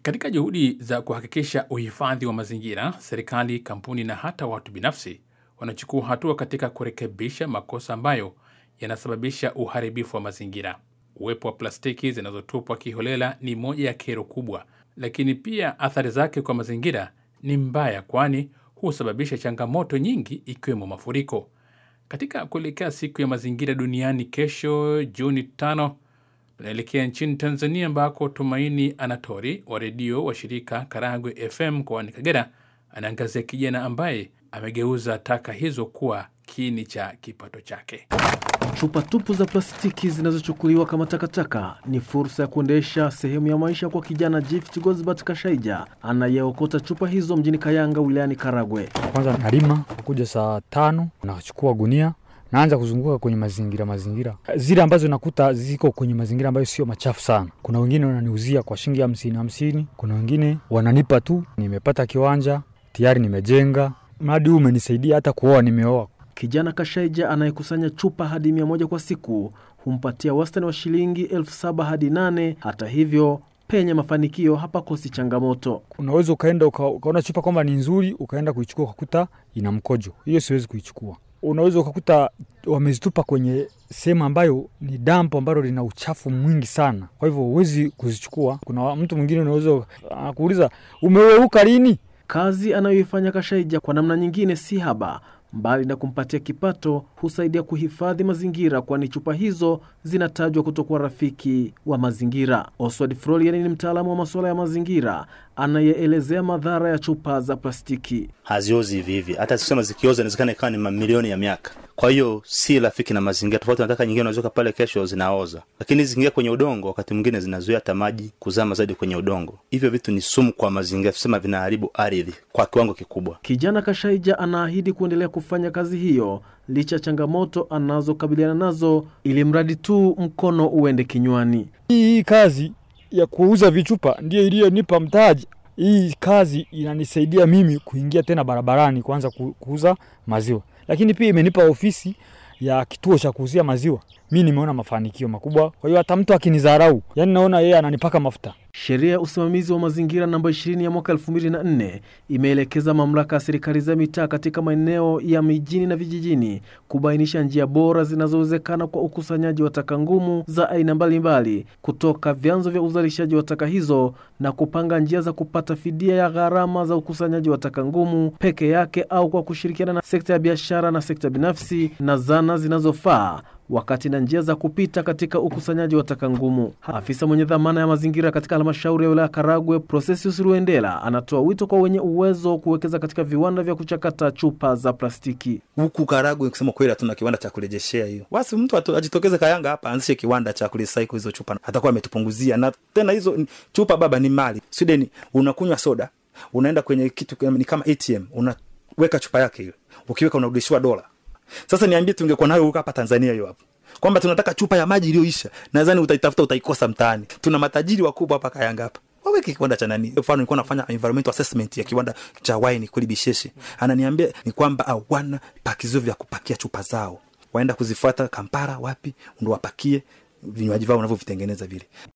Katika juhudi za kuhakikisha uhifadhi wa mazingira, serikali, kampuni na hata watu binafsi wanachukua hatua katika kurekebisha makosa ambayo yanasababisha uharibifu wa mazingira. Uwepo wa plastiki zinazotupwa kiholela ni moja ya kero kubwa, lakini pia athari zake kwa mazingira ni mbaya, kwani husababisha changamoto nyingi ikiwemo mafuriko. Katika kuelekea siku ya mazingira duniani kesho Juni tano, tunaelekea nchini Tanzania ambako Tumaini Anatori wa redio wa shirika Karagwe FM mkoani Kagera anaangazia kijana ambaye amegeuza taka hizo kuwa kiini cha kipato chake. Chupa tupu za plastiki zinazochukuliwa kama takataka ni fursa ya kuendesha sehemu ya maisha kwa kijana Gift Gosbert Kashaija anayeokota chupa hizo mjini Kayanga wilayani Karagwe. Kwanza nalima kuja saa tano, nachukua gunia naanza kuzunguka kwenye mazingira mazingira zile ambazo nakuta ziko kwenye mazingira ambayo sio machafu sana. Kuna wengine wananiuzia kwa shilingi hamsini hamsini, kuna wengine wananipa tu. Nimepata kiwanja tayari, nimejenga. Mradi huu umenisaidia hata kuoa, nimeoa. Kijana Kashaija anayekusanya chupa hadi mia moja kwa siku humpatia wastani wa shilingi elfu saba hadi nane. Hata hivyo penye mafanikio hapakosi changamoto. Unaweza ukaenda uka, ukaona chupa kwamba ni nzuri, ukaenda kuichukua ukakuta ina mkojo, hiyo siwezi kuichukua. Unaweza ukakuta wamezitupa kwenye sehemu ambayo ni dampo ambalo lina uchafu mwingi sana, kwa hivyo huwezi kuzichukua. Kuna mtu mwingine unaweza anakuuliza umeweuka lini? Kazi anayoifanya Kashaija kwa namna nyingine si haba mbali na kumpatia kipato, husaidia kuhifadhi mazingira, kwani chupa hizo zinatajwa kutokuwa rafiki wa mazingira. Oswald Frolian ni mtaalamu wa masuala ya mazingira anayeelezea madhara ya chupa za plastiki. Haziozi hivi hivi, hata zikisema zikioza inawezekana ikawa ni mamilioni ya miaka. Kwa hiyo si rafiki na mazingira. Tofauti nataka nyingine unaweza pale kesho zinaoza, lakini zikiingia kwenye udongo, wakati mwingine zinazuia hata maji kuzama zaidi kwenye udongo. Hivyo vitu ni sumu kwa mazingira, tusema vinaharibu ardhi kwa kiwango kikubwa. Kijana Kashaija anaahidi kuendelea kufanya kazi hiyo licha ya changamoto anazokabiliana nazo, ili mradi tu mkono uende kinywani. Hii kazi ya kuuza vichupa ndiyo iliyonipa mtaji. Hii kazi inanisaidia mimi kuingia tena barabarani kuanza kuuza maziwa, lakini pia imenipa ofisi ya kituo cha kuuzia maziwa. Mi nimeona mafanikio makubwa, kwa hiyo hata mtu akinidharau, yani naona yeye ananipaka mafuta. Sheria ya usimamizi wa mazingira namba 20 ya mwaka 2004 imeelekeza mamlaka ya serikali za mitaa katika maeneo ya mijini na vijijini kubainisha njia bora zinazowezekana kwa ukusanyaji wa taka ngumu za aina mbalimbali kutoka vyanzo vya uzalishaji wa taka hizo na kupanga njia za kupata fidia ya gharama za ukusanyaji wa taka ngumu peke yake au kwa kushirikiana na sekta ya biashara na sekta binafsi na zana zinazofaa wakati na njia za kupita katika ukusanyaji wa taka ngumu. Afisa mwenye dhamana ya mazingira katika halmashauri ya wilaya Karagwe, Prosesius Ruendela, anatoa wito kwa wenye uwezo kuwekeza katika viwanda vya kuchakata chupa za plastiki. Huku Karagwe kusema kweli, hatuna kiwanda cha kurejeshea hiyo. Basi mtu ajitokeze Kayanga hapa aanzishe kiwanda cha kurecycle hizo chupa, atakuwa ametupunguzia. Na tena hizo chupa baba ni mali. Sweden unakunywa soda, unaenda kwenye kitu ni kama ATM, unaweka chupa yake hiyo, ukiweka unarudishiwa dola sasa niambie, tungekuwa nayo huko hapa Tanzania hiyo hapo, kwamba tunataka chupa ya maji iliyoisha, nadhani utaitafuta utaikosa mtaani. Tuna matajiri wakubwa hapa Kayanga hapa, waweke kiwanda cha nani. Mfano nilikuwa nafanya environmental assessment ya kiwanda cha wine kule Bisheshe, ananiambia ni kwamba hawana pakizio vya kupakia chupa zao, waenda kuzifuata Kampala, wapi ndo wapakie vinywaji vyao wanavyovitengeneza vile.